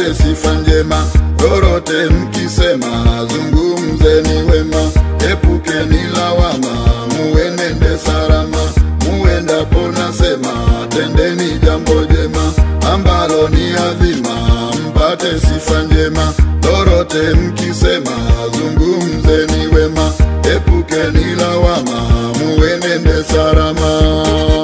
mpate sifa njema. Lolote mkisema, zungumzeni wema, epukeni lawama, muenende salama. Muendapo nasema, tendeni jambo jema ambalo ni adhima, mpate sifa njema. Lolote mkisema, zungumzeni wema, epukeni lawama, muenende salama.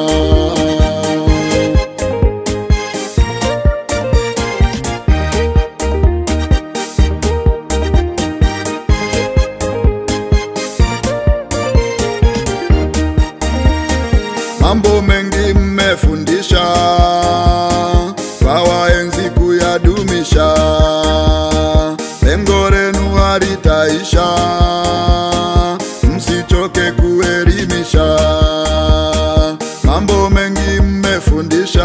Mambo mengi mmefundisha, wawaenzi kuyadumisha, lengo lenu halitaisha, msichoke kuelimisha. Mambo mengi mmefundisha,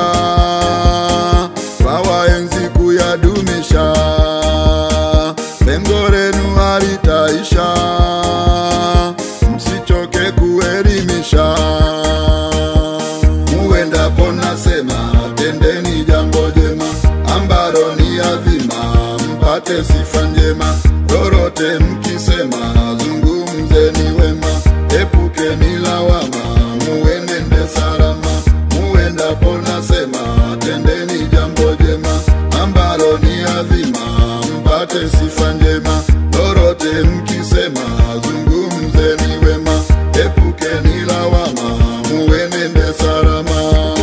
wawaenzi kuyadumisha, lengo lenu halitaisha, msichoke kuelimisha muendapo nasema tendeni jambo jema ambalo ni adhima, mpate sifa njema. Lolote mkisema zungumzeni wema, epukeni lawama, muenende salama. Muendapo nasema tendeni jambo jema ambalo ni adhima, mpate sifa njema. Lolote mkisema zungumzeni wema, epukeni lawama, muenende salama.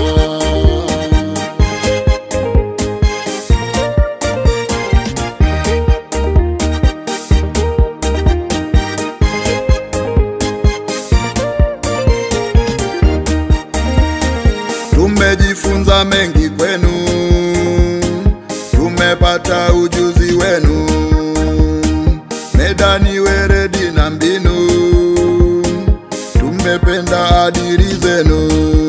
Tumejifunza mengi kwenu, tumepata ujuzi wenu, medani, weredi na mbinu, tumependa adili zenu.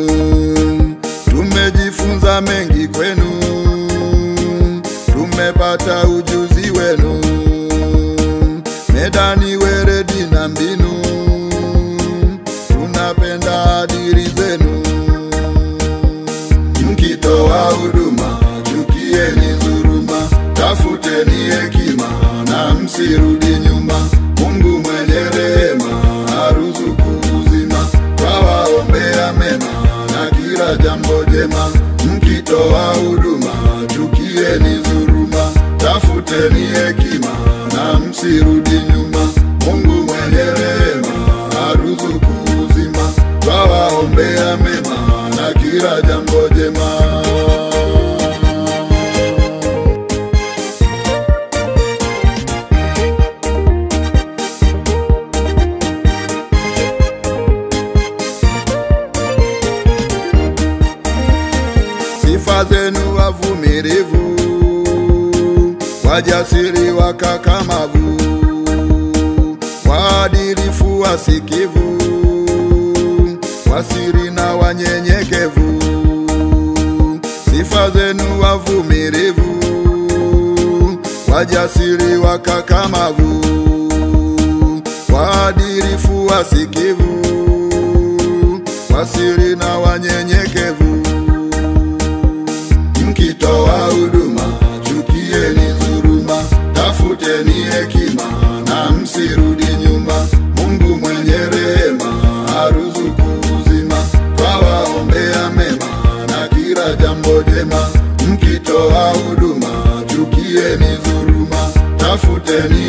Tumejifunza mengi kwenu, tumepata ujuzi wenu, medani, weredi na mbinu, tunapenda adili zenu mkitoa huduma chukieni dhuluma, tafuteni hekima na msirudi nyuma. Mungu mwenye rehema aruzuku uzima, twawaombea mema na kila jambo jema. Mkitoa huduma chukieni dhuluma, tafuteni hekima na msirudi nyuma. Mungu mwenye rehema aruzuku uzima, twawaombea mema na kila jambo jema. Sifa zenu wavumilivu, wajasiri, wakakamavu, waadilifu, wasikivu, wasiri na wanyenyekevu. Sifa zenu wavumilivu, wajasiri, wakakamavu, waadilifu, wasikivu, wasiri na wanyenyekevu mkitoa huduma chukieni dhuluma, tafuteni hekima na msirudi nyuma. Mungu mwenye rehema aruzuku uzima, twawaombea mema na kila jambo jema. Mkitoa huduma chukieni dhuluma, tafuteni